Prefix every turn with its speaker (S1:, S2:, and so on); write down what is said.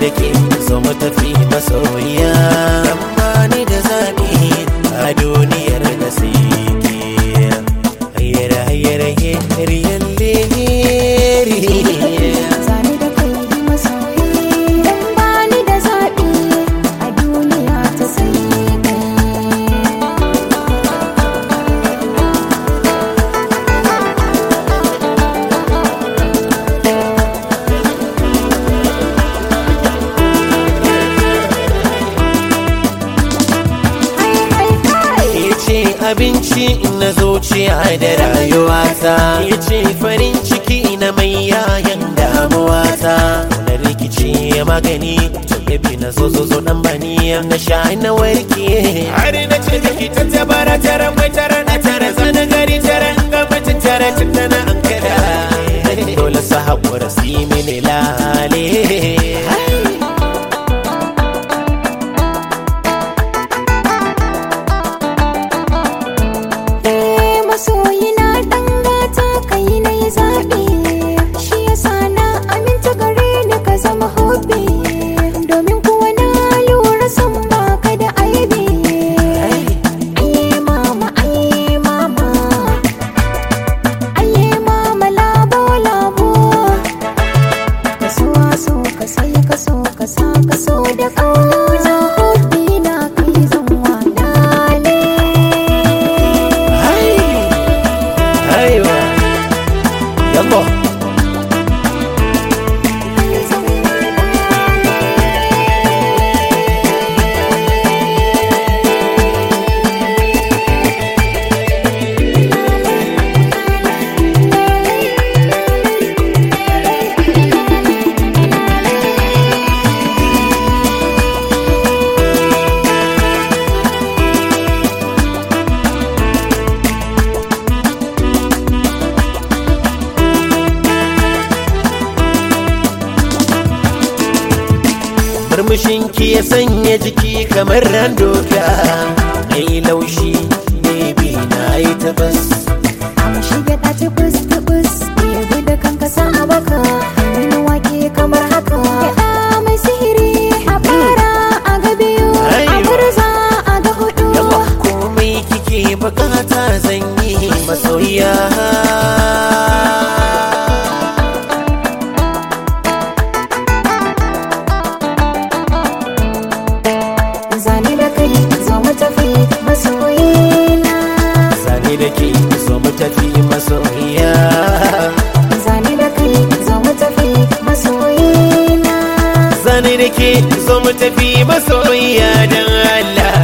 S1: da ke so mu tafi masoyiya amma ni da zaɓi a duniyar da sai ke hayyara hayyara yalle
S2: Zane da kai masoyi Dan bani da zaɓi a duniya ta sai kai Hai hai hai
S1: ke ce abinci na zuciya da rayuwata ke ce farin ciki na mai yayan damuwata na rikici magani tabi na zo zo zo dan bani na sha na warke har na ce da ki tattabara tara mai tara na tara zana gari tara gabatin tara tun da na an kada dole sa haƙura su yi mini lale
S2: Eh masoyina ɗan gata kai na yi zaɓi Shi yasa na aminta gare ni ka zama hobi Domin kuwa na lura san baka da aibi Aye mama aye mama Aye mama labo labo Ka so so ka sai ka so ka sa ka so da ƙauna Hobi na kai zan walale
S1: Aiwa, yambo. Murmushin ki ya sanya jiki kamar ran doka Ai laushi baby na yi tabas
S2: Amma shi gyaɗa ta bus ta bus Ya gudu kan kasa a baka Wani wake kamar haka Gyaɗa mai sihiri A fara a ga biyu A
S1: Aiwa.
S2: murza a ga hudu
S1: Yawa komai kike bukata zan yi masoyiya
S2: Zane da kai zo mu tafi masoyina
S1: Zane da ke so mu tafi masoyiya
S2: Zane da kai zo mu tafi masoyina
S1: Zane da ke so mu tafi masoyiya don Allah